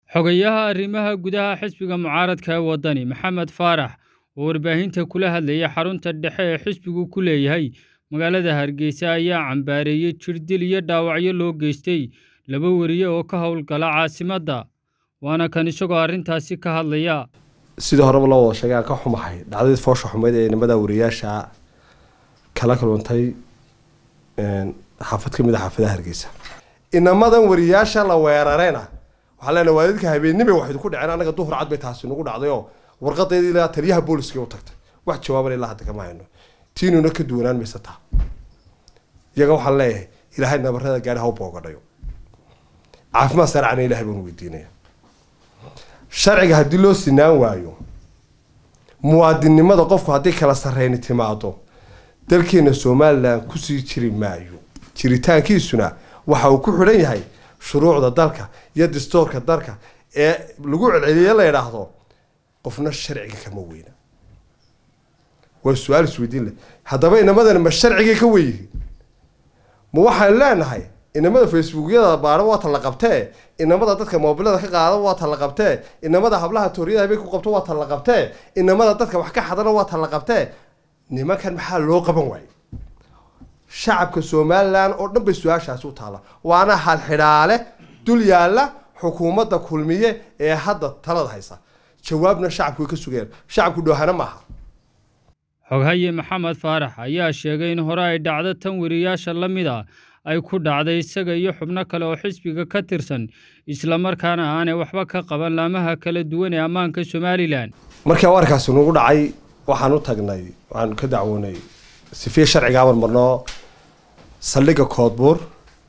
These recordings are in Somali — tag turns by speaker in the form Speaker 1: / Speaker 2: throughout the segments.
Speaker 1: xogayaha arrimaha gudaha xisbiga mucaaradka ee waddani maxamed faarax oo warbaahinta kula hadlayay xarunta dhexe ee xisbigu ku leeyahay magaalada hargeysa ayaa cambaareeyey jirdil iyo dhaawacyo loo geystay laba weriye oo ka howlgala caasimadda waana kan isagoo arrintaasi ka hadlaya
Speaker 2: sidii horeba loo wada sheegay aan ka xumahay dhacdadii foosha xumeyd ee nimada wariyaasha kala kaluntay xaafad ka mid a xaafadaha hargeysa inamadan wariyaasha la weerarayna waxaa leenahay waa dadka habeennimay waxay ku dhaceen annaga duhur cad bay taasi nagu dhacday oo warqadeedii ilaa taliyaha booliska u tagtay wax jawaaban ilaa hadda kama hayno tiinuna ka duwanaan maysa taa iyaga waxaan leeyahay ilaahay nabarada gaari ha u boogadhayo caafimaad saarcana ilahay baan weydiinaya sharciga haddii loo sinaan waayo muwaadinnimada qofku haddii kala sarreyni timaado dalkeena somalilan kusii jiri maayo jiritaankiisuna waxa uu ku xidhan yahay shuruucda dalka iyo dastoorka dalka ee lagu celceliye la idhaahdo qofna sharciga kama weyna waa su-aal isweydiin leh haddaba inamadani ma sharcigay ka weyihiin ma waxaan leenahay inamada facebookyada baadha waa ta la qabtee inamada dadka moobilada ka qaada waa ta la qabtee inamada hablaha tooriyada habeen ku qabto waa ta la qabtee inamada dadka wax ka xadana waa ta la qabtee nimankan maxaa loo qaban waayey shacabka somalilan oo dhan bay su-aashaasi u taalla waana halxidhaale dul yaalla xukuumadda kulmiye ee hadda talada haysa jawaabna shacabku way ka sugeen shacabku dhoohana maaha
Speaker 1: xoghaye maxamed faarax ayaa sheegay in hore ay dhacdo tan weriyaasha la mid a ay ku dhacday isaga iyo xubno kale oo xisbiga ka tirsan islamarkaana aanay waxba ka qaban laamaha kala duwan ee ammaanka somalilan
Speaker 2: markii warkaasi nagu dhacay waxaan u tagnay waxaan ka dacwoonay sifiye sharcigaaban marnoo saldhigga koodbuur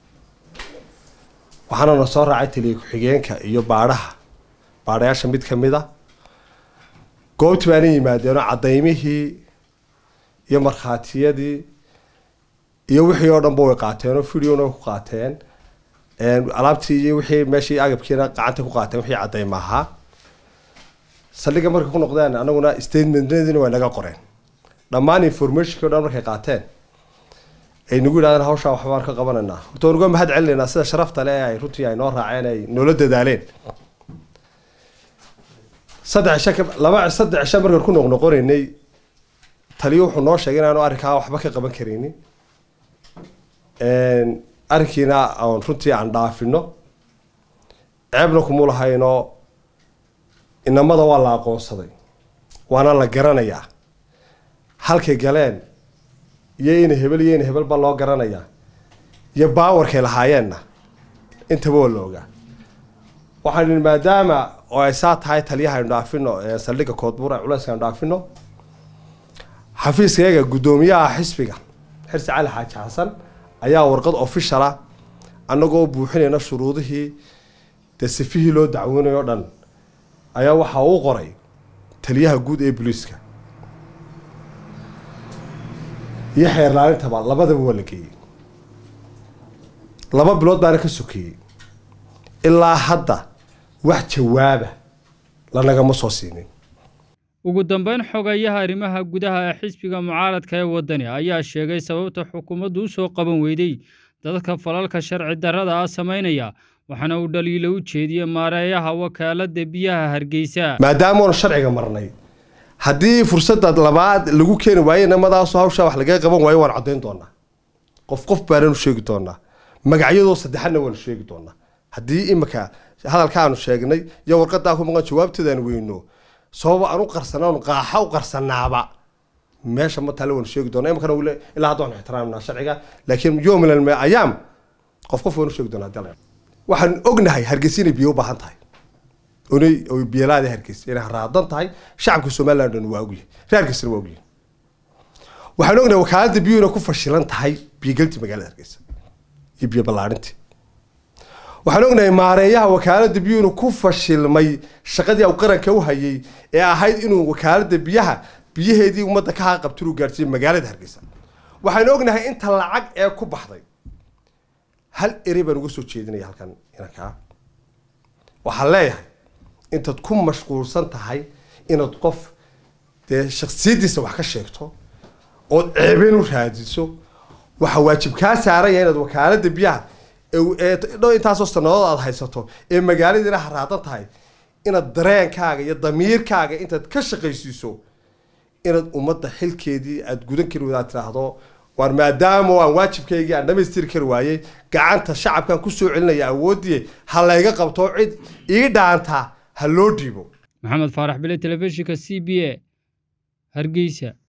Speaker 2: waxaana na soo raacay taliya ku-xigeenka iyo baadhaha baadhayaasha mid ka mid a goobtii baana yimaadeenoo cadaymihii iyo markhaatiyadii iyo wixii oo dhanba way qaateenoo videona way ku qaateen alaabtii iyo wixii meeshii agabkiina gacanta ku qaateen wixii cadayma ahaa saldhigga markay ku noqdeen anaguna statementnadiina way naga qoreen dhammaan informationki o dhan markay qaateen ay nagu yidhahdeen hawshaa waxbaan ka qabanaynaa horta waan uga mahad celinaynaa sida sharafta le ay runtii ay noo raaceen ay noola dadaaleen saddex cisho ka laba saddex cisho markaan ku noqnoqonaynay taliyo wuxuu noo sheegay inaanu arrinkaa waxba ka qaban karaynin arrinkiina aan runtii aan dhaafino ceebna kumu lahaynoo inamada waa la aqoonsaday waana la garanayaa halkay galeen iyo ina hebel iyo ina hebel baa loo garanayaa iyo baawarkay lahaayeenna intaba waa la ogaa waxaan ihi maadaama oo ay saa tahay taliyaha aynu dhaafino saldhigga koodbuur ay culeyska aynu dhaafino xafiiskayaga guddoomiyaha xisbiga xirsi cali xaaji xasan ayaa warqad officiala annagoo buuxinayna shuruudihii dee sifihii loo dacwoonayo o dhan ayaa waxaa uu qoray taliyaha guud ee booliiska iyo xeerlaalintaba labadaba waa la geeyey laba bilood baana ka sokeeyey ilaa hadda wax jawaaba lanagama soo siinin
Speaker 1: ugu dambeyn xogayaha arrimaha gudaha ee xisbiga mucaaradka ee waddani ayaa sheegay sababta xukuumaddu u soo qaban weyday dadka falalka sharci darrada ah samaynaya waxaana uu dhaliilo u jeediyey maareeyaha wakaaladda biyaha hargeysa
Speaker 2: maadaamaanu sharciga marnay haddii fursada labaad lagu keeni waayo inamadaasu hawshaa wax lagaga qaban waayo waan caddayn doonaa qof qof baananu sheegi doonaa magacyadoo saddexadna waanu sheegi doonaa haddii imika hadalka aanu sheegnay iyo warqadaa ku maqan jawaabteedaan weyno sababa aan u qarsanaanu qaaxa u qarsanaaba meesha ma taale waanu sheegi doonaa imikana wile ilaa hadda waanu ixtiraamnaa sharciga laakiin yom min ayaam qof qof waanu sheegi doonaa hadii waxaan ognahay hargeysa inay biyo u baahan tahay onay oy biyalaada hargeysa inay raadan tahay shacabka somaliland dhan waa ogyahay reer hargeysana waa ogyahay waxaan ognahay wakaaladda biyo inay ku fashilan tahay biyogelti magaalada hargeysa iyo biyo ballaarintii waxaan ognahay maareeyaha wakaaladda biyo inuu ku fashilmay shaqadii u qaranka u hayay ee ahayd inuu wakaaladda biyaha biyaheedii ummadda ka haqabti inuu gaarsiiyo magaalada hargeysa waxaan ognahay inta lacag ee ku baxday hal erey baan uga soo jeedinaya halkan inankaa waxaan leeyahay intaad ku mashquulsan tahay inaad qof dee shaksiyadiisa wax ka sheegto ood ceebeen u raadiso waxaa waajib kaa saaranya inaad wakaaladda biyaha dho intaasoo sanadood aad haysato ee magaaladiina haraadan tahay inaad dareenkaaga iyo damiirkaaga intaad ka shaqaysiiso inaad ummadda xilkeedii aada gudan kari wadaad tiraahdo waar maadaama aan waajibkaygii aan dhamaystiri kari waayey gacanta shacabkan kusoo celinaya awoodii ha layga qabto cid ii dhaanta ha loo dhiibo
Speaker 1: maxamed faarax bile telefishinka c b a hargeysa